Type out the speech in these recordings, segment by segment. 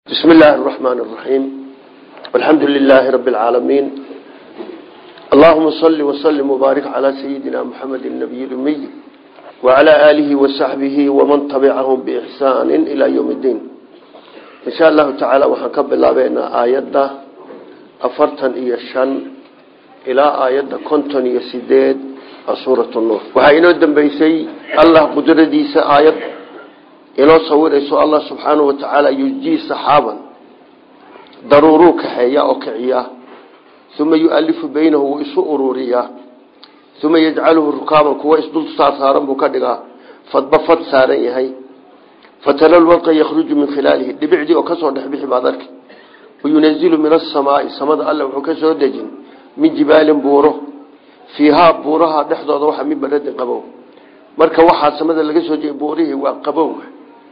بسم الله الرحمن الرحيم والحمد لله رب العالمين اللهم صل وسلم وبارك على سيدنا محمد النبي الأمي وعلى آله وصحبه ومن تبعهم بإحسان إلى يوم الدين إن شاء الله تعالى وحنكب الله بين آيات أفرتن إيا الشن إلى آيات كنتن إيا سيداد سورة النور وحينو الدنبيسي الله قدرديس آيات inoo sawirayso allah subxaanahu watacaala yujii saxaaban daruuruu kaxeeya oo kiciya uma yualifu baynahu wuu isu ururiyaa uma yajcaluhu rukaaban kuwa isdul saarsaaran buu ka dhigaa fadba fad saaran yahay fatara lwadqa yakhruju min khilaalihi dhibicdii oo kasoo dhexbixi baad arki wayunazilu min asamaai samada alle wuxuu ka soo dejin min jibaalin buuro fiihaa buuraha dhexdooda waxa min baradin qabow marka waxaa samada laga soo jeey buurihii waa qabowga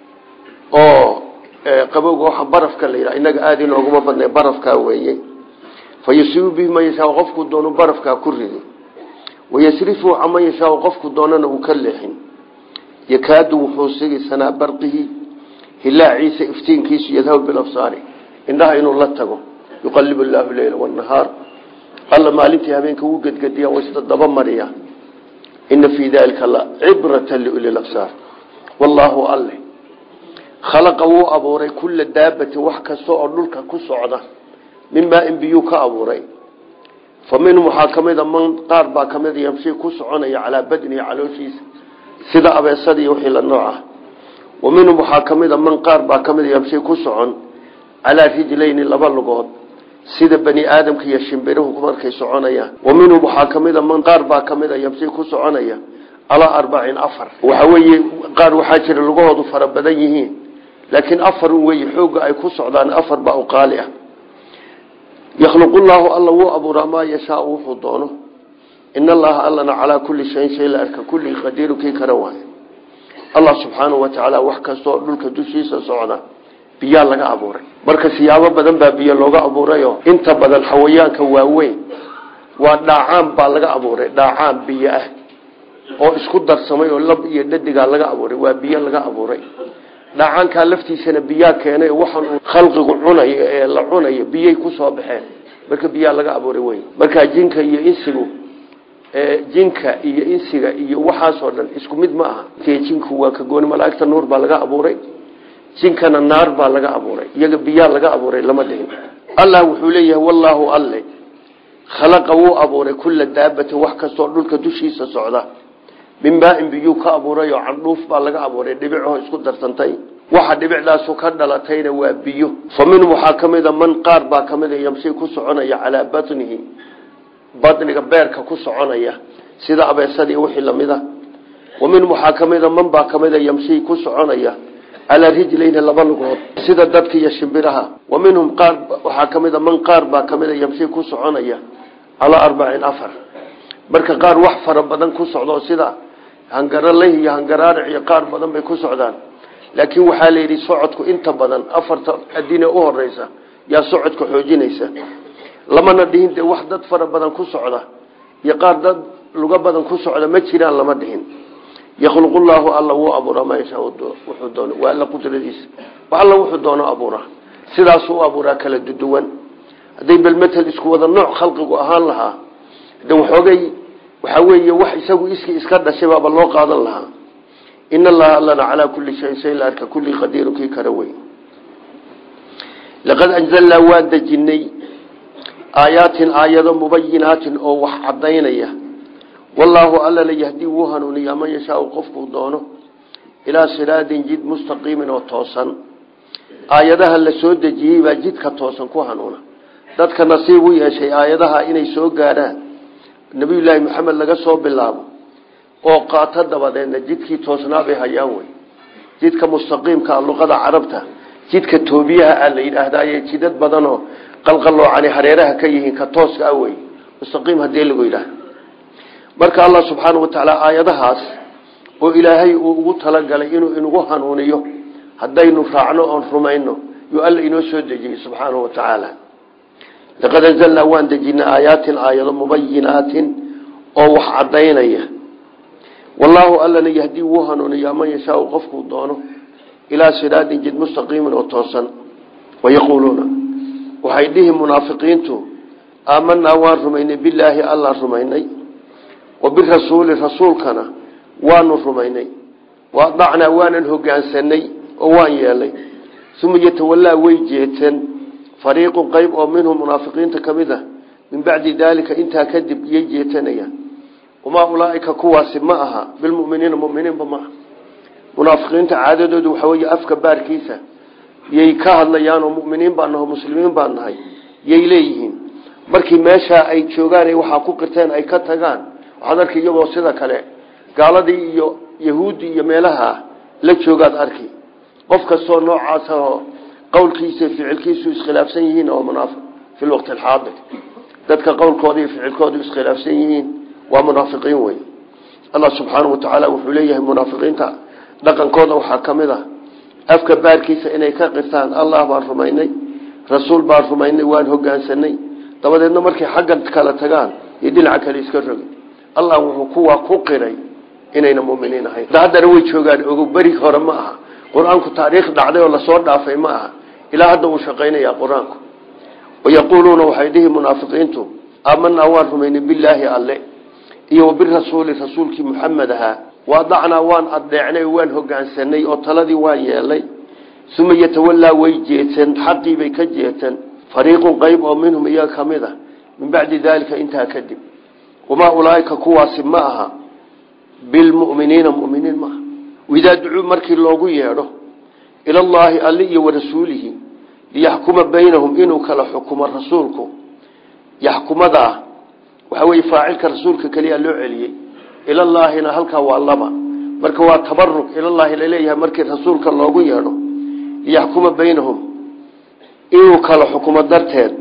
oo qabowga waxa barafka la yidhaha innaga aada inooguma badnay barafkaa weeye fa yusiibu bihi man yashaau qofku doonu barafkaa ku ridi wayasrifu caman yashaau qofku doonana uu ka leexin yakaadu wuxuu sigi sanaa barqihi hilaaciisa iftiinkiisu yadhabu bilabsaari indhaha inuu la tago yuqalibu llaahu leyla wanahaar alla maalintii habeenka wuu gedgediya waysta daba mariya ina fii dalika la cibrata liuli labsaar wallaahu alle khalaqa wuu abuuray kulla daabatin wax kasta oo dhulka ku socda min maain biyuu ka abuuray fa minhum waxaa ka mida man qaar baa ka mida yamshi ku soconaya calaa badnihi calooshiisa sida abeesada iyo wixii la nooc ah wa minhum waxaa ka mida man qaar baa ka mida yamshi ku socon calaa rijlayni laba lugood sida bani aadamka iyo shimbiruhu markay soconayaan wa minhum waxaa ka mida man qaar baa ka mida yamshi ku soconaya calaa arbacin afar waxa weeye qaar waxaa jira lugahoodu fara badan yihiin laakiin afar wey xooga ay ku socdaan afar baa u qaali ah yakhluqu llaahu alla wuu abuuraa maa yashaau wuxuu doono in allaha allana calaa kulli shayin shay la arka kulli qadiiru kii kara waayo allah subxaanahu watacaala wax kastaoo dhulka dushiisa socda biyaa laga abuuray marka siyaabo badan baa biyo looga abuurayo inta badan xawayaanka waaweyn waa dhaacaan baa laga abuuray dhaacaan biyo ah oo isku darsamay oo lab iyo dhadigaa laga abuuray waa biyo laga abuuray dhaacaankaa laftiisana biyaa keenay waxaan uu khalqigu cunayo ee la cunayo biyay ku soo baxeen marka biyaa laga abuuray wey markaa jinka iyo insigu jinka iyo insiga iyo waxaasoo dhan isku mid ma aha jinku waa ka gooni malaaigta nuur baa laga abuuray jinkana naar baa laga abuuray iyaga biyaa laga abuuray lama dhihin allah wuxuu leeyahay wallaahu alle khalaqa wuu abuuray kulla daabatin wax kastoo dhulka dushiisa socda min maain biyuu ka abuuray oo candhuuf baa laga abuuray dhibicoo isku darsantay waxa dhibicdaasu ka dhalatayna waa biyo fa minhum waxaa ka mida man qaar baa ka mida yamshi ku soconaya calaa batnihi badniga beerka ku soconaya sida abeesadii wixii lamid a wa minhum waxaa ka mida man baa ka mida yamshi ku soconaya calaa rijlayni laba lugood sida dadka iyo shimbiraha wa minhum qaar waxaa ka mida man qaar baa ka mida yamshi ku soconaya calaa arbacin afar marka qaar wax fara badan ku socdo sida hangaraleh iyo hangaraaric iyo qaar badan bay ku socdaan laakiin waxaa la yidhi socodku inta badan afarta adine u horeysa yaa socodka xoojinaysa lamana dhihin dee wax dad fara badan ku socda iyo qaar dad luga badan ku socda ma jiraan lama dhihin yakhluqu llaahu alla wuu abuuraa maa yashaa wuxuu doono waa alla qudradiisa alla wuxuu doono abuuraa sidaasuu u abuuraa kala duduwan hadday belmetel isku wada nooc khalqigu ahaan lahaa de waxoogay waxaa weeye wax isagu iskii iska dhashay baaba loo qaadan lahaa in allaha allana calaa kulli shayin shay la arka kulli qadiiru kii kara wey laqad anzalnaa waan dejinay aayaatin aayado mubayinaatin oo wax cadaynaya wallaahu allana yahdii wuu hanuuniyaa man yashaau qofkuu doono ilaa siraadin jid mustaqiimin oo toosan aayadaha la soo dejiyey baa jidka toosan ku hanuuna dadka nasiib u yeeshay aayadaha inay soo gaadhaan nabiyullaahi maxamed laga soo bilaabo oo qaato dabadeedna jidkii toosnaa bay hayaan wey jidka mustaqiimkaa luqada carabta jidka toobiyaha a la yidhaahdaye jidad badanoo qalqaloocani hareeraha ka yihiin ka tooska ah wey mustaqiim hadii lagu yidhaahdo marka allah subxaana watacaala aayadahaas oo ilaahay uu ugu talagalay inuu inagu hanuuniyo haddaynu raacno oon rumayno yuu alla inoo soo dejiyey subxaanahu watacaala laqad anzalnaa waan dejinay aayaatin aayado mubayinaatin oo wax cadaynaya wallaahu allana yahdii wuu hanuuniyaa man yashaau qofkuu doono ilaa siraadin jid mustaqiimin oo toosan wayaquuluuna waxay dhihi munaafiqiintu aamanaa waan rumaynay bilaahi allaan rumaynay wa birasuuli rasuulkana waanu rumaynay waadacnaa waanan hogaansanay oo waan yeelay uma yatawallaa way jeeteen fariiqun qeyb oo minhum munaafiqiinta ka mid a min bacdi daalika intaa kadib iyay jeetanayaan wamaa ulaaika kuwaasi ma aha bilmuminiina muminiinba ma aha munaafiqiinta caadadoodu waxaa wey afka baarkiisa yay ka hadlayaan oo muminiin baan naho muslimiin baan nahay yay leeyihiin markii meeshaa ay joogaan waxaa ku qirteen ay ka tagaan waxaad arki iyagoo sida kale gaaladii iyo yahuuddi iyo meelaha la joogaad arki qof kastoo noocaas oo qowlkiisa ficilkiisu iskhilaafsan yihiin oo munaafiq fi lwaqti alxaadir dadka qowlkooda iyo ficilkoodu iskhilaafsan yihiin waa munaafiqiin wey allah subxaanau watacaala wuxuu leeyahay munaafiqiinta dhaqankooda waxaa ka mid ah afka baarkiisa inay ka qirtaan allah baan rumaynay rasuul baan rumaynay waan hogaansanay dabadeedna markay xagga kala tagaan iyo dhinaca kale iska rogi allah wuxuu kuwaa ku qiray inayna muminiin ahayn haddana way joogaan ogo beri hore ma aha qur-aanku taariikh dhacday oo lasoo dhaafay ma aha ilaa hadda uu shaqaynaya qur-aanku wayaquuluuna waxay dhihi munaafiqiintu aamanaa waan rumaynay bilaahi alle iyo wabirasuuli rasuulkii muxamed ahaa waadacnaa waan adeecnay oo waan hogaansanay oo taladii waan yeelay uma yatawallaa way jeeteen xaqiibay ka jeeteen fariiqun qeyb oo minhum iyaga ka mid a min bacdi daalika intaa kadib wamaa ulaaika kuwaasi ma aha bilmuminiina muminiin maaha idaa ducuu markii loogu yeedho ilallaahi alli iyo warasuulihi liyaxkuma baynahum inuu kala xukumo rasuulku yaxkumadaa waxaa weye faacilka rasuulka keliya loo celiyey ilallaahina halkaa waa laba marka waa tabaruk ilallaahi laleeyahay markii rasuulka loogu yeedho liyaxkuma baynahum inuu kala xukumo darteed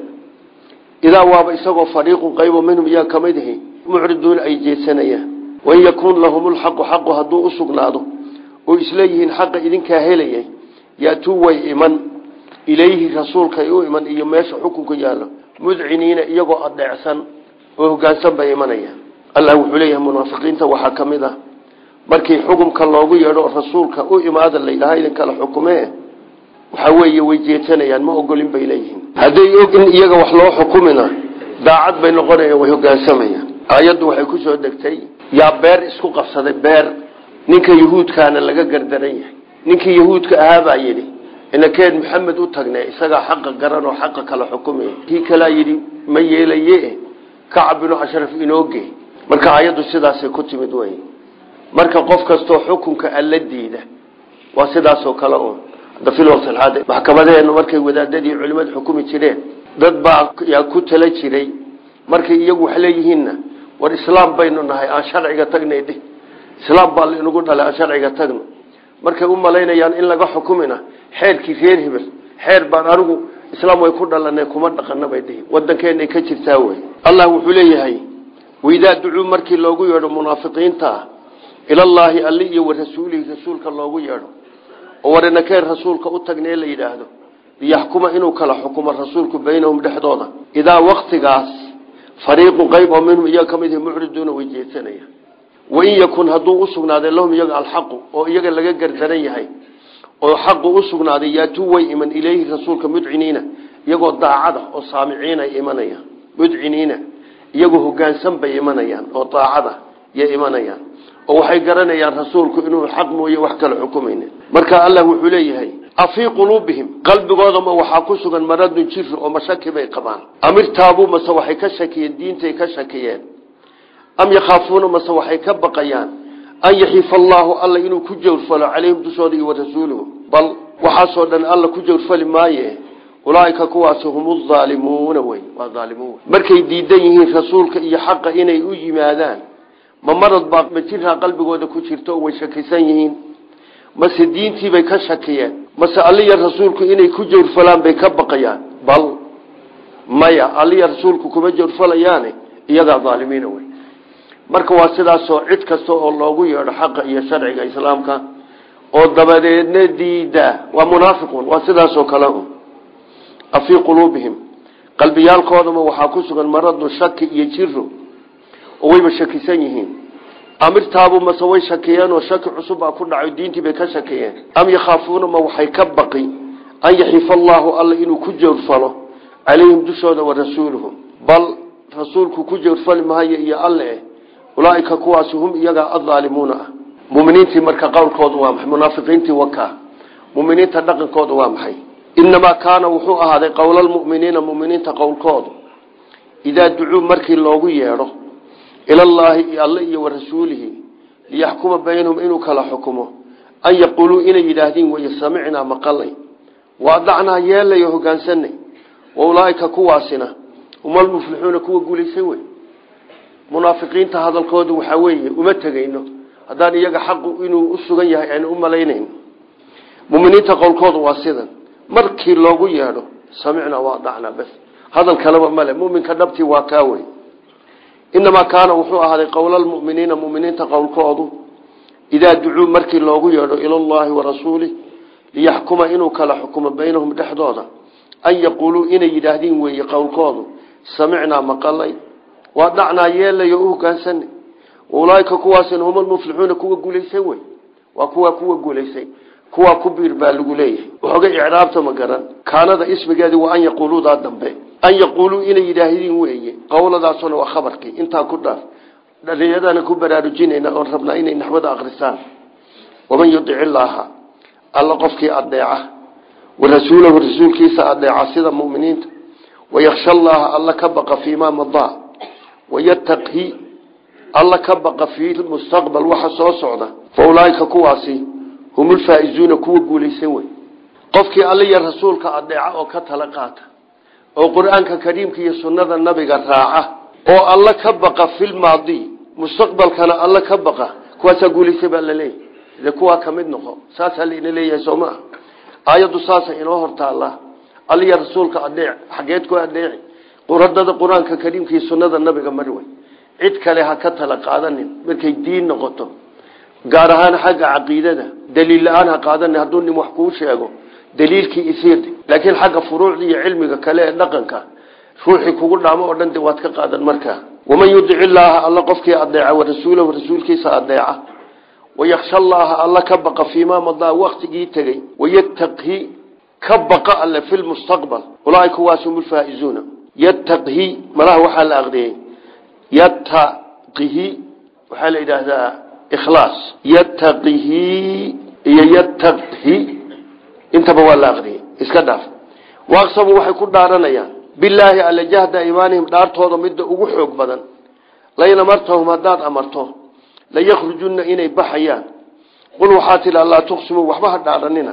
idaa waaba isagoo fariiqun qaybo minhum iyaga kamid ihi mucriduuna ay jeedsanayaan wain yakuun lahum lxaqu xaqu hadduu u sugnaado oo isleeyihiin xaqa idinkaa helayay yaatuu way iman ilayhi rasuulkay u iman iyo meesha xukunka yaallo mudciniina iyagoo adeecsan oo hogaansan bay imanayaan allah wuxuu leeyahay munaafiqiinta waxaa ka mid ah markii xukumka loogu yeedho rasuulka u imaada layidhaha idinkala xukumee waxaa weeye way jeetanayaan ma ogolin bay leeyihiin hadday og in iyaga wax loo xukumina daacad bay noqonayaan way hogaansamayaan aayaddu waxay ku soo degtay yaa beer isku qabsaday beer ninka yahuudkaana laga gardaran yahay ninkii yahuudka ahaabaa yidhi inakeen maxamed u tagne isagaa xaqa garan oo xaqa kala xukumaya kii kalaa yidhi ma yeelaye kacab binu ashraf inooge marka aayaddu sidaasay ku timid wey marka qof kastoo xukunka alla diida waa sidaasoo kale un hadda fil waqti alxaadir maxkamadeenu markay wadaadadii culimadu xukumi jireen dad baa yaa ku tala jiray markay iyagu wax leeyihiinna war islaam baynu nahay aan sharciga tagnay dhih islaam baa lainagu dhalay aan sharciga tagno markay u malaynayaan in laga xukumina xeerkii reer hebel xeer baan anigu islaam way ku dhalanay kuma dhaqana bay dhihi wadankeenay ka jirtaa wey allah wuxuu leeyahay waidaa ducuu markii loogu yeedho munaafiqiinta ah ilallaahi alli iyo warasuulihi rasuulka loogu yeedho oo warinakeen rasuulka u tagnee la yidhaahdo liyaxkuma inuu kala xukumo rasuulku baynahum dhexdooda idaa waktigaas fariiqun qayb oo minhum iyaga kamid ihi mucriduuna way jeedsanayaan wain yakun hadduu usugnaaday lahum iyaga alxaqu oo iyaga laga gardaran yahay oo xaqu usugnaaday yaatuu way iman ileyhi rasuulka mudciniina iyagoo daacada oo saamiciin ay imanayaan mudciniina iyagoo hogaansan bay imanayaan oo daacada yay imanayaan oo waxay garanayaan rasuulku inuu xaq mooye wax kala xukumaynin marka allah wuxuu leeyahay afii quluubihim qalbigoodama waxaa ku sugan maradun jiri oo mashaki bay qabaan amirtaabuu mase waxay ka shakiyeen diintay ka shakiyeen am yakhaafuuna mase waxay ka baqayaan an yaxiifa allaahu alla inuu ku jawrfalo calayhim dushooda iyo warasuuluhu bal waxaasoo dhan alla ku jawrfali maaye ulaaika kuwaasi hum aalimuuna wey waa aalimuun markay diidan yihiin rasuulka iyo xaqa inay u yimaadaan ma marad baa ma jiraa qalbigooda ku jirto oo way shakisan yihiin mase diintiibay ka shakiyeen mase alliya rasuulku inay ku jawrfalaan bay ka baqayaan bal maya alliya rasuulku kuma jawrfalayaane iyagaa aalimiina wey marka waa sidaasoo cid kasta oo loogu yeedho xaqa iyo sharciga islaamka oo dabadeedna diida waa munaafiqun waa sidaasoo kale un afii quluubihim qalbiyaalkoodama waxaa ku sugan maradu shaki iyo jiro oo wayba shakisan yihiin amirtaabu mase way shakiyeen oo shaki cusub baa ku dhaco diintii bay ka shakiyeen am yakhaafuuna ma waxay ka baqi an yaxifa allaahu alla inuu ku joogfalo calayhim dushooda wa rasuuluhu bal rasuulku ku joogfali maayo iyo alle ulaaika kuwaasi hum iyagaa addaalimuuna ah muminiintii marka qowlkoodu waa maxay munaafiqiintii wakaa muminiinta dhaqankooda waa maxay inamaa kaana wuxuu ahaaday qowlalmuminiina muminiinta qowlkoodu idaa ducuu markii loogu yeedho ilallaahi alle iyo wa rasuulihi liyaxkuma baynahum inuu kala xukumo an yaquuluu inay yidhaahdiin weye samicnaa maqalay waadacnaa yeelayo hogaansanay wa ulaaika kuwaasina humalmuflixuuna kuwa guulaysan wey munaafiqiinta hadalkoodu waxaa weeye uma tegayno haddaan iyaga xaqu inuu u sugan yahay aynu u malaynayno muminiinta qowlkoodu waa sidan markii loogu yeedho samicnaa waadacnaa bas hadal kaleba male muminka dhabtii waa kaa wey inamaa kaana wuxuu ahaaday qowlalmuminiina muminiinta qowlkoodu idaa ducuu markii loogu yeedho ilallaahi wa rasuulih liyaxkuma inuu kala xukumo baynahum dhexdooda an yaquuluu inay yidhaahdiin weeye qowlkoodu samicnaa maqalay waa dhacnaa yeelayo u hogaansanay ulaaika kuwaasina hum almuflixuuna kuwa guulaysan wey waa kuwa kuwa guulaysay kuwaa ku biir baa lagu leeyahay waxoogay icraabta ma garan kaanada ismigeedi waa an yaquuluudaa dambe an yaquuluu inay yidhaahdiin weeye qowladaasuna waa khabarkii intaa ku dhaaf dhalinyadana ku baraarujinayna oon rabnaa inay naxwada akrisaan waman yudic illaaha alla qofkii adeeca wa rasuulahu rasuulkiisa adeeca sida muminiinta wayaksha allaha alla ka baqa fiimaa madaa wayataqhi alla ka baqa fii mustaqbal waxa soo socda fa ulaaika kuwaasi hum ulfaa'izuuna kuwa guulaysan wey qofkii alla iyo rasuulka adeeca oo ka tala qaata oo qur-aanka kariimka iyo sunnada nabiga raaca oo alla ka baqa filmaadi mustaqbalkana alla ka baqa kuwaasaa guulaysay baa laleeyahy de kuwaa kamid noqo saasaa laina leeyahay soo maa aayaddu saasa inoo hortaallaa alla iyo rasuulka adeec xageed ku adeeci quradada qur-aanka kariimka iyo sunnada nabiga mari wey cid kale ha ka tala qaadanin markay diin noqoto gaar ahaan xagga caqiidada daliil la-aan ha qaadanin hadduu nin wax kuu sheego daliilkii isiirdi laakiin xagga furuucda iyo cilmiga kale ee dhaqanka ruuxii kugu dhaamo oo dhan de waad ka qaadan markaa waman yudic illaaha alla qofkii adeeca wa rasuulahu rasuulkiisa adeeca wayaksha allaaha alla ka baqa fiimaa madaa waktigii tegey wayataqhi ka baqa alle fi lmustaqbal ulaaika kuwaas hum ulfaa'izuuna yataqhi malaha waxaa la aqriyey yataqihi waxaa la yidhaahdaa ikhlaas yataqihi iyo yataqhi intaba waa la aqriyey iska dhaaf waaqsamu waxay ku dhaaranayaan bilaahi alla jahda imaanihim dhaartooda midda ugu xoog badan layn amartahum haddaad amarto laykhrujunna inay baxayaan qul waxaa tidhi allaa tuqsimuu waxba ha dhaaranina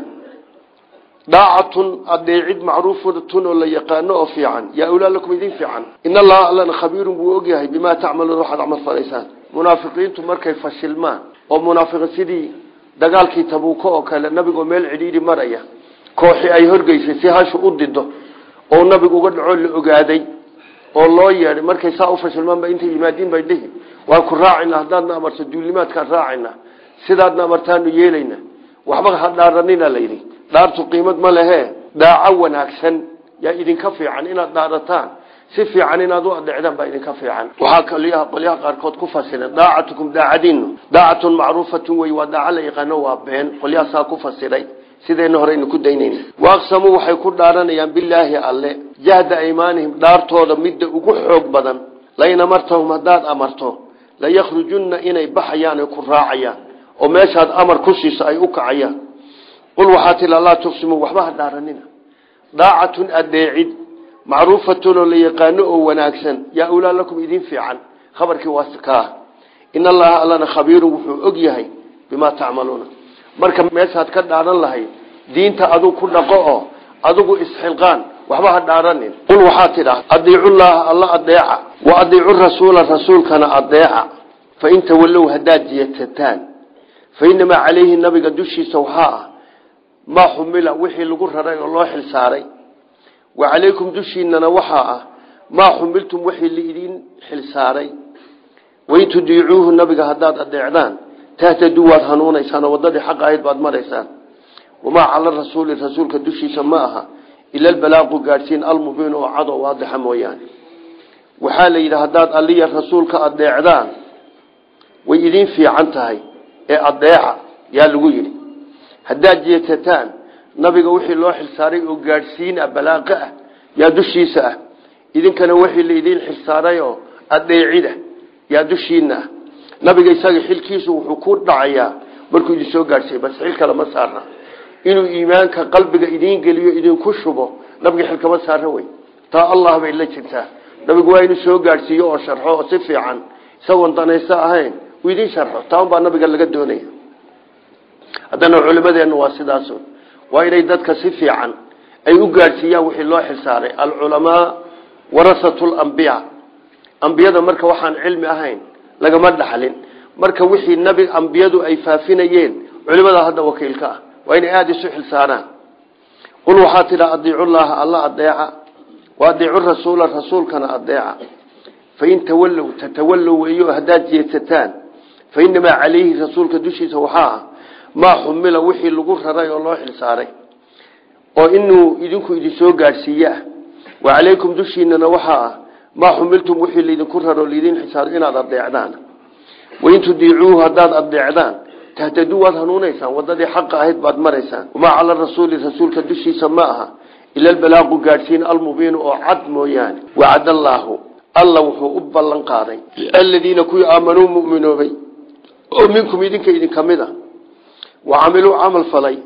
daacatun adeecid macruufatun oo la yaqaano oo fiican yaa ulaa lakum idin fiican in allaha allana khabiirun buu ogyahay bimaa tacmaluun waxaad camal falaysaan munaafiqiintu markay fashilmaan oo munaafiqin sidii dagaalkii tabuuko oo kale nabigoo meel cidhiidhi maraya kooxi ay horgeysay si hashu u dido oo nabigu uga dhacoo la ogaaday oo loo yeedhay markay saa u fashilmaanba intay yimaadiin bay dhihi waan ku raacayna haddaadna amarto duulimaadkaan raacayna sidaadna amartaanu yeelayna waxba ha dhaaranina layidhi dhaartu qiimad ma lehe daaco wanaagsan yaa idinka fiican inaad dhaarataan si fiican inaad u adhecdaan baa idinka fiican waxaa qolyaha qolyaha qaarkood ku fasiray daacatukum daacadiinu daacatun macruufatun wey waa daaco la yaqaano waa been qolyahaasaa ku fasiray sidayna horeynu ku daynayna waaqsamuu waxay ku dhaaranayaan bilaahi alle jahda aymaanihim dhaartooda midda ugu xoog badan layn amartahum haddaad amarto laykhrujunna inay baxayaan ay ku raacayaan oo meeshaad amar ku siiso ay u kacayaan qul waxaa tii laa tuqsimuu waxba ha dhaaranina daacatun adeecid macruufatun oo la yaqaano oo wanaagsan yaa ulaa lakum idin fiican khabarkii waa kaa in allaha allana khabiirun wuxuu og yahay bimaa tacmaluuna marka meeshaad ka dhaaran lahayd diinta aduu ku dhaqo oo adigu isxilqaan waxba ha dhaaranin qul waxaa tidhaa adiicullaaha alla adeeca wa adiicu rasuula rasuulkana adeeca fa in tawallow haddaad jeedsataan fa inamaa calayhi nabiga dushiisa waxaa ah maa xumila wixii lagu raray oo loo xilsaaray wa calaykum dushiinana waxaa ah maa xumiltum wixii laidin xilsaaray wain tudiicuuhu nabiga haddaad adeecdaan tahtaduu waad hanuunaysaan oo waddadii xaq ahayd baad maraysaan wamaa cala rasuuli rasuulka dushiisa ma aha ila albalaaqu gaadhsiin almubiin oo cad oo waadixa mooyaane waxaa la yidhi haddaad alliya rasuulka adeecdaan way idin fiican tahay ee adeeca yaa lagu yidhi haddaad jeedsataan nabiga wixii loo xilsaaray oo gaadhsiin ah balaaqo ah yaa dushiisa ah idinkana wixii laydin xilsaaray oo adeecida yaa dushiina ah nabiga isaga xilkiisu wuxuu ku dhacayaa markuu idin soo gaadhsiiy bas xil kale ma saarna inuu iimaanka qalbiga idiin geliyo idinku shubo nabiga xil kama saarna wey taa allah bay la jirtaa nabigu waa inuu soo gaadhsiiyo oo sharxo oo si fiican isagoon danaysto ahayn uu idin sharxo taa unbaa nabiga laga doonaya haddana culimadeennu waa sidaas waa inay dadka si fiican ay u gaadhsiiyaan wixii loo xilsaaray alculamaa warasatu lambiya ambiyada marka waxaan cilmi ahayn lagama dhaxlin marka wixii nabi ambiyadu ay faafinayeen culimada hadda wakiilka ah waa inay aada isu xilsaaraan qul waxaa tidha adiicu llaha alla adeeca wa adiicu rasuula rasuulkana adeeca fain tawallow tatawallow weeyo haddaad jeedsataan fa inamaa calayhi rasuulka dushiisa waxaa ah maa xumila wixii lagu raray oo loo xilsaaray oo inuu idinku idinsoo gaadhsiiye ah wa calaykum dushiinana waxaa ah maa xumiltum wixii laydinku raro laydin xisaaro inaad adeecdaan wain tudiicuuhu haddaad adeecdaan tahtaduu waad hanuunaysaan wadadii xaqa ahayd baad maraysaan wamaa cala rasuuli rasuulka dushiisa ma aha ila albalaaqu gaadhsiin almubiinu oo cad mooyaane wacad allaahu alla wuxuu u ballan qaaday aladiina kuwii aamanuu muminoobay oo minkum idinka idinka mid a wa camiluu camal falay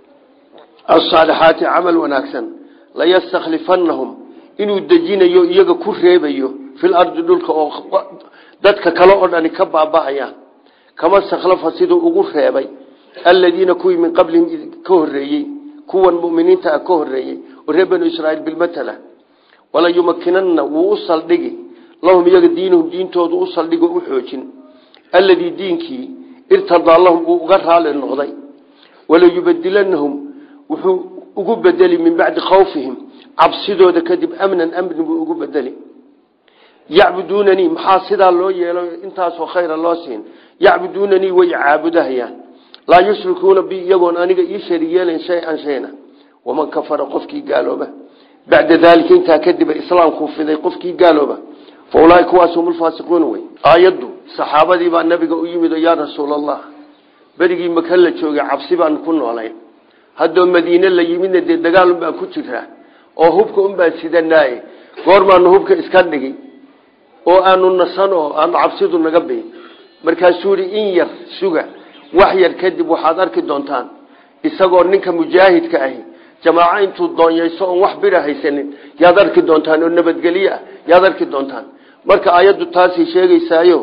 asaalixaati camal wanaagsan layastakhlifannahum inuu dejinayo iyaga ku reebayo fil ardi dhulka oo dadka kale oo dhani ka baaba'ayaan kama stakhlafa siduu ugu reebay aladiina kuwii min qablihim ka horeeyey kuwan muminiinta ah ka horeeyey oo reer banu israaiil bilmatala wala yumakinanna wuu u saldhigi lahum iyaga diinuhum diintoodu u saldhigo u xoojin alladii diinkii irtadaa lahum uu uga raali noqday wala yubadilanahum wuxuu ugu bedeli min bacdi khawfihim cabsidooda kadib amnan amni buu ugu bedeli yacbuduunanii maxaa sidaa loo yeelo intaasoo khayra loo siin yacbuduunanii way caabudahayaan laa yushrikuuna bi iyagoon aniga ii sharig yeelayn shay-an shayna waman kafara qofkii gaalooba bacda daalika intaa kadiba islaamkuu fiday qofkii gaalooba fa ulaaia kuwaas hum ulfaasiquuna wey aayaddu saxaabadii baa nabiga u yimid oo yaa rasuul allah berigii maka la joogay cabsi baan ku noolayn haddoo madiine la yimidna dee dagaal unbaan ku jiraa oo hubka unbaan sidanaaye goormaanu hubka iska dhigi oo aanu nasan oo aanu cabsidu naga biin markaasuu yihi in yar suga wax yar kadib waxaad arki doontaan isagoo ninka mujaahidka ahi jamaaco intuu doonyayso oon wax bira haysanin yaad arki doontaan oo nabadgelyo ah yaad arki doontaan marka ayaddu taasay sheegaysaayo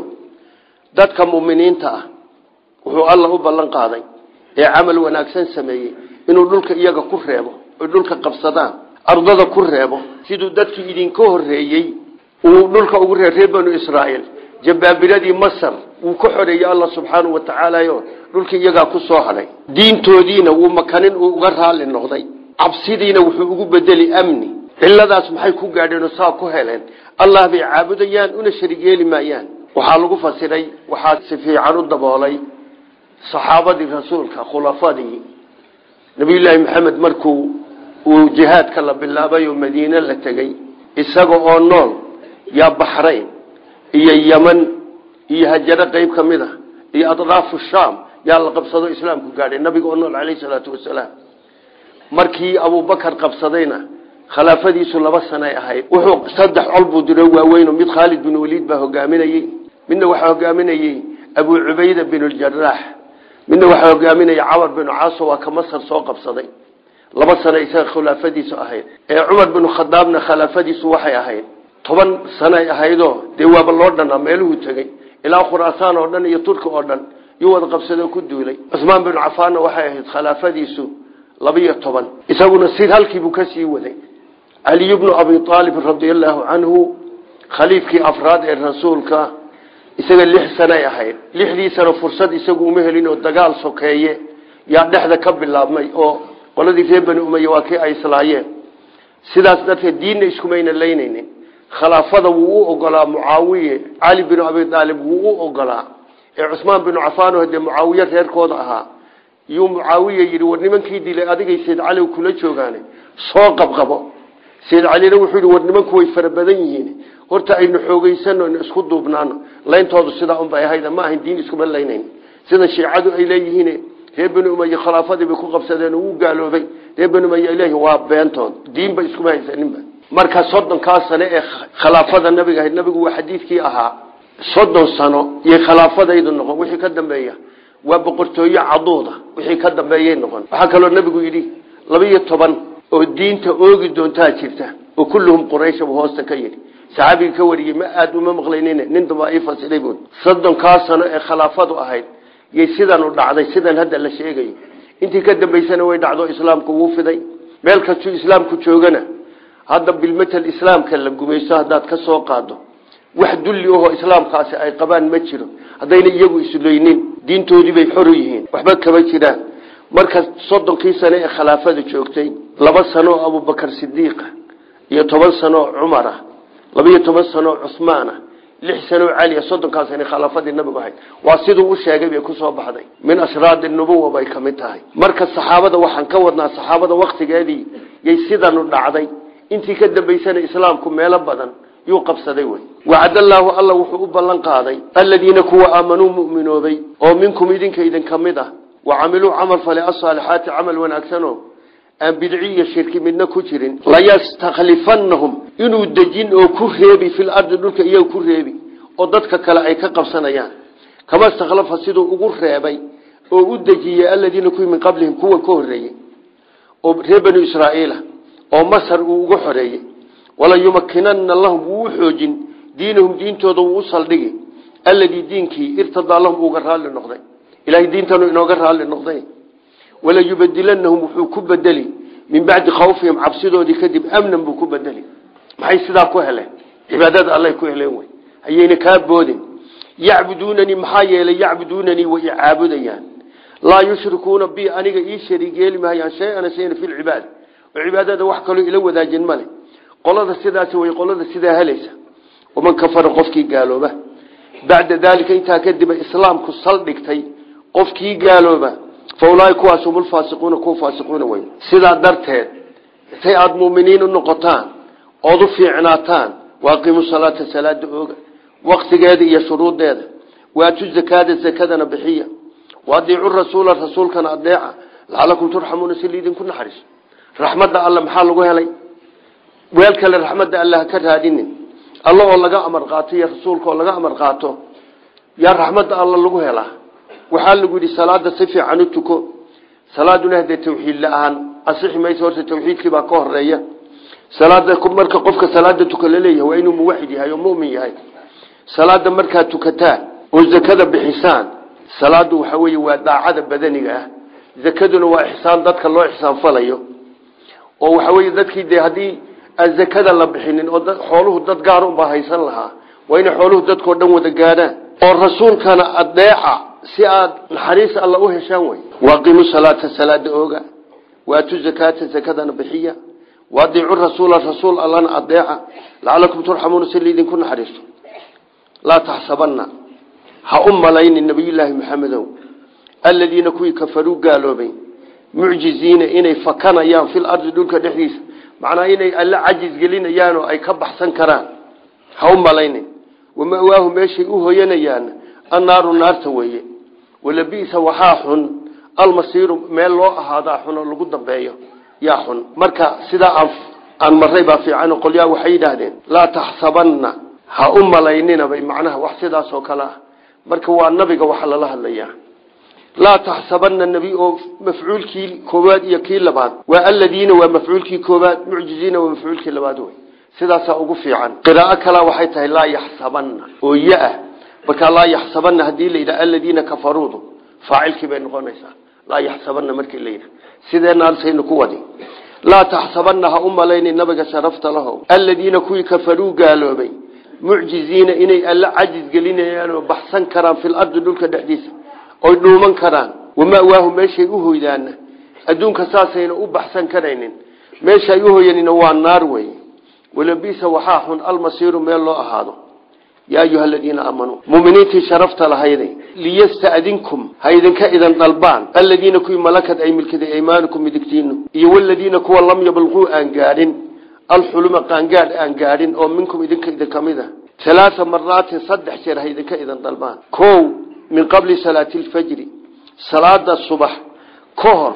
dadka muminiinta ah wuxuu alla u ballan qaaday ee camal wanaagsan sameeyey inuu dhulka iyaga ku reebo oy dhulka qabsadaan ardada ku reebo siduu dadkii idinka horeeyey uu dhulka ugu reeb reer banu israa'iil jabaabiradii masar wuu ka xoreeyey alla subxaanau wa tacaalayo dhulkii iyagaa ku soo hadhay diintoodiina wuu makanin uu uga raalli noqday cabsidiina wuxuu ugu bedeli amni ciladaas maxay ku gaadheen oo saa ku heleen allah bay caabudayaan una sharig yeeli maayaan waxaa lagu fasiray waxaa si fiican u daboolay saxaabadii rasuulka khulafadii nabiyullaahi maxamed markuu uu jihaadka la bilaabay oo madiine la tegey isaga oo nool yaa baxrayn iyo yeman iyo hajaro qeyb ka mid a iyo adraafu shaam yaa la qabsado islaamku gaadhay nabiga oo nool caleyhi salaatu wasalaam markii abubakar qabsadayna khilaafadiisu laba sanay ahayd wuxuu saddex col buu diro waaweyn mid khaalid bin waliid baa hogaaminayey midna waxaa hogaaminayey abu cubayda bin ljaraax midna waxaa hogaaminaya camar binu caaso waa ka masar soo qabsaday laba sano isaga khilaafadiisu ahayd ee cumar binu khadaabna khilaafadiisu waxay ahayd toban sanay ahaydoo dee waaba loo dhanaa meeluhuu tegey ilaa khuraasaan oo dhan iyo turki oo dhan yuu wada qabsadoo ku duulay cusmaan binu cafaanna waxay ahayd khilaafadiisu labiyo toban isaguna si halkiibuu kasii waday caliy bnu abi aalib radia allaahu canhu khaliifkii afraad ee rasuulka isaga lix sanay ahayd lixdii sano fursad isagu uma helin oo dagaal sokeeye yaa dhexda ka bilaabmay oo qoladii reer bani umaya waa kii ay islaayeen sidaas darteed diinna iskumayna laynaynin khilaafada wuu u ogolaa mucaawiye cali binu abi aalib wuu u ogolaa ee cusmaan binu cafaano hadee mucaawiye reerkooda ahaa yuu mucaawiye yidhi war nimankii dilay adigay sayd cali kula joogaane soo qabqabo sayd calina wuxuu yidhi war nimanku way fara badan yihiin horta aynu xoogeysano isku duubnaano layntoodu sidaa unbay ahayd ma ahayn diin iskuma laynayn sida shiicadu ay leeyihiin reer bani umaya khilaafadii bay ku qabsadeen oo wuu gaaloobay reer bani umaya ilahi waa beentood diinba iskuma haysaninba marka soddonkaa sano ee khilaafada nabiga ahayd nabigu waa xadiidkii ahaa soddon sano iyo khilaafadaydu noqon wixii ka dambeeya waa boqortooyo caduuda wixii ka dambeeyay noqon waxaa kaloo nabigu yidhi laba-iyo toban oo diinta oogi doontaa jirta oo kulluhum quraysha buu hoosta ka yidhi saxaabiga ka wariyey ma aada uma maqlaynin nin damba ii fasiray buui soddonkaa sano ee khilaafadu ahayd yay sidanu dhacday sidan hadda la sheegayo intii ka dambaysana way dhacdo islaamku wuu fiday meel kastuu islaamku joogana hadda bilmatal islaamka la gumaysto haddaad ka soo qaado wax dulli ahoo islaamkaasi ay qabaan ma jiro haddayna iyagu isloynin diintoodii bay xor u yihiin waxba kama jiraan marka soddonkii sano ee khilaafada joogtay laba sano oo abubakar sidiiqa iyo toban sano oo cumar ah labaiyo toban sano oo cusmaan ah lix sano oo cali soddonkaas sana khilaafadii nabigu ahayd waa siduu u sheegay bay kusoo baxday min ashraadi nubuwa bay ka mid tahay marka saxaabada waxaan ka wadnaa saxaabada waktigeedii yay sidanu dhacday intii ka dambaysana islaamku meelo badan yuu qabsaday wey wacadallaahu alla wuxuu u ballan qaaday aladiina kuwa aamanuu mu'minoobay oo minkum idinka idin ka mid ah wa camiluu camal fale asaalixaati camal wanaagsano aan bidci iyo shirki midna ku jirin layastakhlifannahum inuu dejin oo ku reebi fil ardi dhulka iyaga ku reebi oo dadka kale ay ka qabsanayaan kama istakhlafa siduu ugu reebay oo u dejiyey aladiina kuwii min qablihim kuwa ka horreeyey oo reer banu israa'iila oo masar uu uga xoreeyey wala yumakinana lahum wuu u xoojin diinahum diintooda wuu u saldhigi alladii diinkii irtadaa lahum uuga raalli noqday ilahay diintanu inooga raalli noqday wala yubadilanahum wuxuu ku bedeli min bacdi khawfihim cabsidoodii kadib amnan buu ku bedeli maxay sidaa ku heleen cibaadada allay ku heleen wey hayayna kaa boodin yacbuduunanii maxaa yeelay yacbuduunanii way icaabudayaan laa yushrikuuna bi aniga ii shariig yeeli mahayaan shay-ana shayna fi lcibaada oo cibaadada wax kaloo ila wadaajin male qolada sidaasi way qolada sidaa helaysa waman kafara qofkii gaalooba bacda daalika intaa kadiba islaamku saldhigtay qofkii gaalooba fa ulaahi kuwaas hum ulfaasiquuna kuwa faasiquuna wey sidaa darteed say aada muuminiin u noqotaan ood u fiicnaataan waaqiimu salaata salaada ooga waktigeeda iyo shuruudeeda waatu zakaada zakadana bixiya waadiicu rasuula rasuulkana adeeca lacalakum turxamuuna si liidinku naxariiso raxmadda alle maxaa lagu helay weel kale raxmadda alle ha ka raadinin alla oo laga amar qaato iyo rasuulka oo laga amar qaato yaa raxmadda alla lagu helaa waxaa lagu yidhi salaada si fiican u tuko salaaduna hadee tawxiid la-aan asixi mayso horta tawxiidkii baa ka horeeya salaada marka qofka salaada tuka laleeyahay waa inuu muwaxid yahay oo mumin yahay salaada markaad tukataan oo zakada bixisaan salaadu waxa weeye waa daacada badaniga ah zakaduna waa ixsaan dadka loo ixsaanfalayo oo waxa weeye dadkii dee haddii aan zakada la bixinin oo xooluhu dad gaar unbaa haysan lahaa waa inay xooluhu dadkao dhan wada gaadhaan oo rasuulkana adeeca si aad naxariis alla u heshaan wey waaqiimu salaata salaada ooga waatu zakaata zakadana bixiya waadiicu rasuula rasuul allana adeeca lacalakum turxamuuna si liidinku naxariisto laa taxsabanna ha u malaynin nabiyullaahi maxamedow aladiina kuwii kafaruu gaaloobay mucjiziina inay fakanayaan fil ardi dhulka dhexdiisa macnaa inay alla cajis gelinayaan oo ay ka baxsan karaan ha u malaynin wamawaahu meeshay u hoyanayaan annaaru naarta weeye walabisa waxaa xun almasiiru meel loo ahaadaa xun oo lagu dambeeyo yaa xun marka sidaa aan maray baa fiican qolyaa waxay yidhaahdeen laa taxsabanna ha u malayninabay macnaha wax sidaas oo kale ah marka waa nabiga waxa lala hadlayaa laa taxsabana nebi oo mafcuulkii koowaad iyo kii labaad waa aladiina waa mafcuulkii koowaad mucjiziina waa mafcuulkii labaad wey sidaasaa ugu fiican qiraa'o kala waxay tahay laa yaxsabana oo ya-ah markaa laa yaxsabana haddii la yidhaha aladiina kafaruudu faacilkii bay noqonaysaa laa yaxsabana markii la yidhaha sideenaasaynu ku wadi laa taxsabana ha u malayni nabiga sharafta lahow aladiina kuwii kafaruu gaaloobay mucjiziina inay alla cajis gelinayaan oo baxsan karaan fil ardi dhulka dhexdiisa oy dhuuman karaan wamawaahu meeshay u hoydaana adduunka saasayna u baxsan karaynin meeshay u hoyanina waa naar wey walabisa waxaa xun almasiiru meel loo ahaado yaa ayuha aladiina aamanuu muminiintii sharafta lahayday liyastadinkum ha idinka idan dalbaan aladiina kuwii malakad ay milkaday aymaanukum midigtiinu iyo waladiina kuwa lam yablquu aan gaadhin alxuluma qaangaadh aan gaadhin oo minkum idinka idin kamid a alaaa maraatin saddex jeer ha idinka idan dalbaan o min qabli salaati lfajri salaada subax ka hor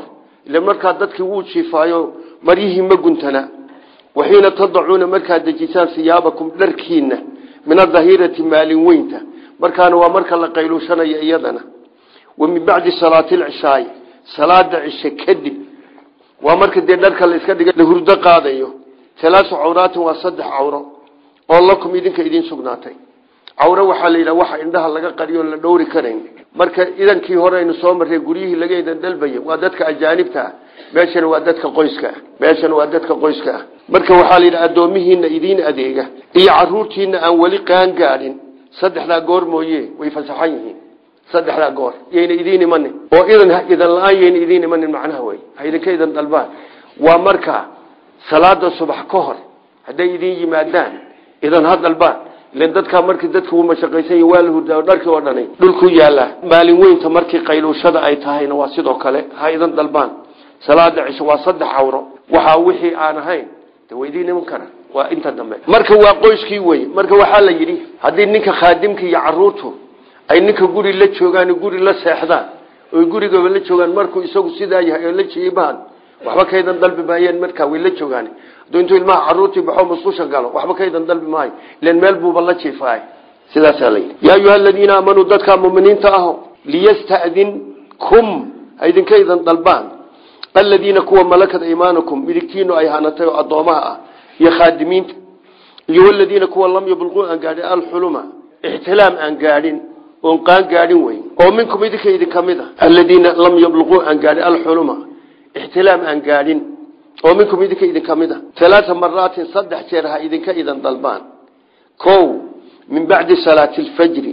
ila markaa dadkii wuu jiifaayo maryihii ma guntana waxiina tadacuuna markaad dejisaan siyaabakum dharkiina min adahirati maalin weynta markaana waa marka la qayluushanayo iyadana wa min bacdi salaati lcishaai salaada cishe kadib waa marka dee dharka la iska dhiga la hurdo qaadayo talaasu cawraatin waa saddex cawro oo lakum idinka idiin sugnaatay cawro waxaa la yidhaha waxa indhaha laga qariyo la dhowri karayn marka idankii hore aynu soo marray guryihii laga idan dalbaya waa dadka ajaanibta ah meeshana waa dadka qoyska ah meeshana waa dadka qoyska ah marka waxaa la yidhaha addoomihiina idiin adeega iyo caruurtiina aan weli qaan gaadhin saddexdaa goor mooye way fasaxan yihiin saddexdaa goor yayna idiin imanin oo idan idan la-aan yayna idiin imanin macnaha wey ha idinka idan dalbaan waa marka salaada subax ka hor hadday idiin yimaadaan idan ha dalbaan ilan dadkaa markii dadka uu mashaqaysan waa la hurdaa dharkii oo dhani dhulku yaallaa maalin weynta markii qayluushada ay tahayna waa sidoo kale ha idan dalbaan salaada cisho waa saddex cawro waxaa wixii aan ahayn de waa idiin iman kara waa inta dambe marka waa qoyskii wey marka waxaa la yidhi haddii ninka khaadimka iyo caruurtu ay ninka guri la joogaan guri la seexdaan oy gurigaba la joogaan markuu isagu sidaa yahay oo la jiibaan waxba kaydan dalbi maayeen markaa way la joogaan hadduu intuu ilmaha caruurtii baxo musqusha galo waxba kaydan dalbi maayo ilan meel buuba la jiifaay sidaasaa layidhi yaa ayuha aladiina aamanuu dadka muminiinta aho liyastadinkum ha idinkaydan dalbaan aladiina kuwa malakat imaanakum midigtiinu ay hanatay oo addoomaha ah iyo khaadimiinta iyo waladiina kuwa lam yablquu aan gaadhin alxuluma ixtilaam aan gaadhin oon qaan gaadhin weyn oo minkum idinka idinka mid a aladiina lam yablquu aan gaadhin alxuluma ixtilaam aan gaadhin oo minkum idinka idinka mid a alaaa maraatin saddex jeer ha idinka idan dalbaan o min bacdi salaati lfajri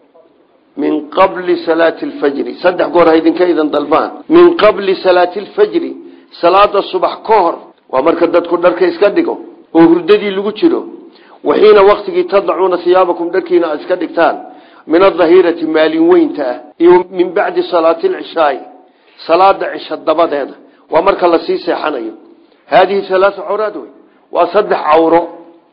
min qabli salaati lfajri saddex goor ha idinka idan dalbaan min qabli salaati lfajri salaada subax ka hor waa marka dadku dharka iska dhigo oo hurdadii lagu jiro waxiina waktigii tadacuuna hiyaabakum dharkiina aad iska dhigtaan min adahirati maalin weynta ah iyo min bacdi salaati lcishaai salaada cisho dabadeeda waa marka lasii seexanayo haadihi alaau cawraad wey waa saddex cawro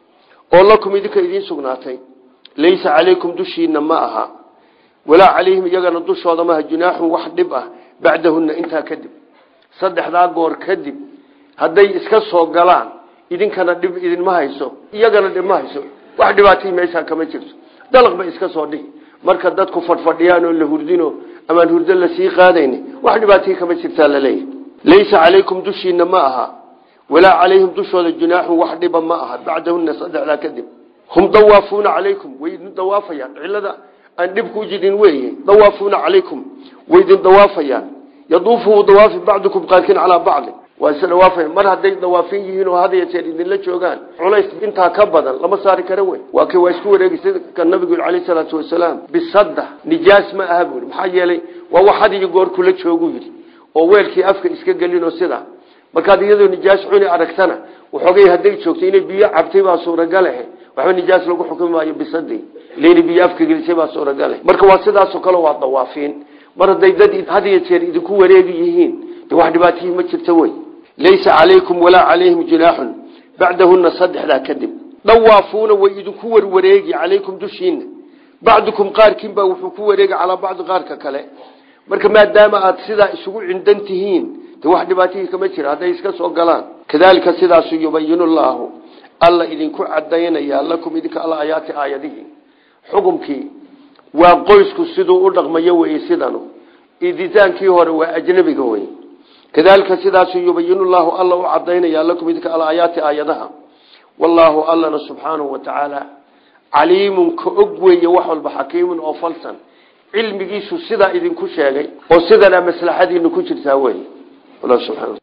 oo lakum idinka idiin sugnaatay laysa calaykum dushiina ma aha walaa calayhim iyagana dushooda maaha junaaxun wax dhib ah bacdahunna intaa kadib saddexdaa goor kadib hadday iska soo galaan idinkana dhib idinma hayso iyagana dhib ma hayso wax dhibaatay meeshaa kama jirto dalaq bay iska soo dhihi marka dadku fadhfadhiyaan oo la hurdino amaan hurdo lasii qaadayn wax dhibaatay kama jirtaa laleeyahy laysa calaykum dushiina ma aha walaa calayhim dushooda junaaxun wax dhiba ma aha bacdahunna saddexdaa kadib hum dawaafuuna calaykum way idin dawaafayaan cilada aan dhibku jidin weeye dawaafuuna calaykum way idin dawaafayaan yaduufu dawaafi bacdukum qaarkiin calaa bacdi waa is dhawaafaya mar hadday dawaafin yihiin oo had yeeteer idinla joogaan culays intaa ka badan lama saari kara wey waa kay waa isku wareegisa ka nabigu calayhi salaatu wasalaam bisadda nijaas ma aha buuri maxaa yeelay waa wax had iyo goor kula joogu yidhi oo weelkii afka iska gelinoo sidaa markaad iyadoo nijaas cuni aragtana waxoogay hadday joogto inay biyo cabtay baa suuragalehe waxba nijaas lagu xukumi maayo bisadii ilayna biyo afka gelisay baa suuragale marka waa sidaasoo kale waa dawaafiin mar hadday dad had iyo jeer idinku wareegi yihiin de wax dhibaatihii ma jirto wey laysa calaykum walaa calayhim junaaxun bacdahuna saddexdaa kadib dhawaafuuna way idinku warwareegi calaykum dushiina bacdukum qaarkiinbaa wuxuu ku wareegi calaa bacdi qaarka kale marka maadaama aad sidaa isugu cindan tihiin de wax dhibaatihii kama jira hadday iska soo galaan kadalika sidaasu yubayinu llaahu alla idinku cadaynaya lakum idinka alla ayaati aayadihii xukumkii waa qoysku siduu u dhaqmayo weye sidanu iditaankii hore waa ajnabiga wey kadalika sidaasu yubayinu llahu alla u cadaynaya lakum idinka alla ayaati aayadaha wallaahu allana subxaanahu wa tacaala caliimun ka og weeye wax walba xakiimun oo falsan cilmigiisu sidaa idinku sheegay oo sidana maslaxadiinu ku jirtaa wey allah subxana